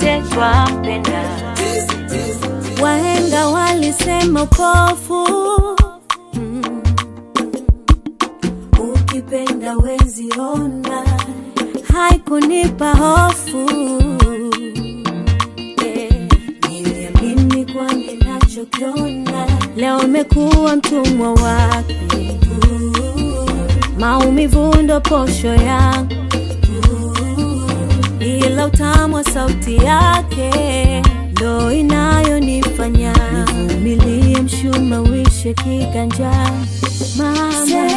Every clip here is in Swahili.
wote twampenda. Wahenga walisema upofu mm. Ukipenda wezi ona, haikunipa hofu yeah. Niliamini kwa ninachokiona, leo imekuwa mtumwa wake. Maumivu ndo posho yangu, ila utamu wa sauti yake ndo inayonifanya nivumilie mshuma wishe kiganjani. Mama,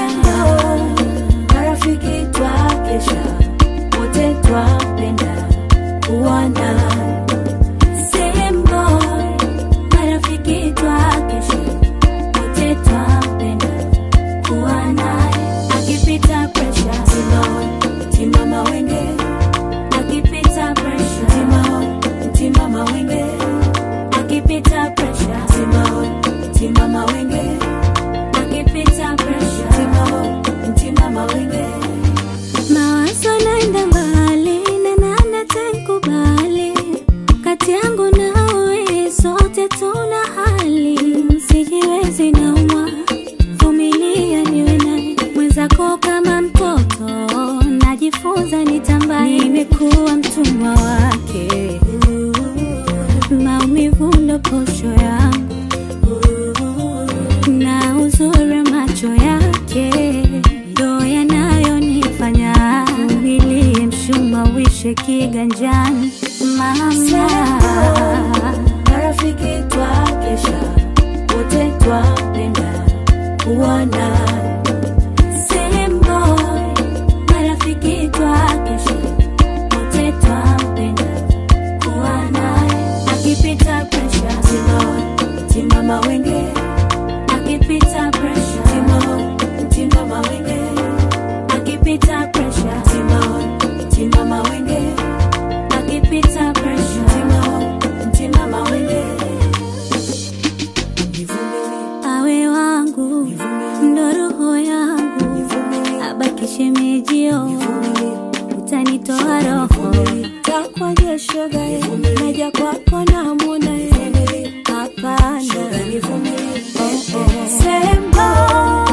marafiki twakesha, wote twapenda kuwana Sembo, marafiki twakesha, wote twapenda kuwa naye. Akipita presha, timama, timama wenge. Akipita presha, timama, timama wenge. Akipita presha, timama, timama wenge. Akipita presha, timama, timama wenge. Mawazo naenda mbali na nani atanikubali kati yangu nawe, sote tuna hali, sijiwezi naumwa, vumilia niwe naye mwenzako kama mtoto, najifunza nitambaye, nimekuwa mtumwa wake, maumivu ndo posho yangu na uzuri wa macho yake ndo yanayonifanya umilie mshuma wishe kiganjani. Mama, marafiki twakesha, wote twapenda kuwana Sembo, marafiki twakesha, wote twapenda kuwa naye. Akipita presha, timama, timama wenge akipita presha timama timama wenge akipita presha timama timama wenge akipita presha timama timama wenge awe wangu ndo roho yangu abaki shemejio utanitoa roho takwaje shoga naja kwako na muna hapana Sembo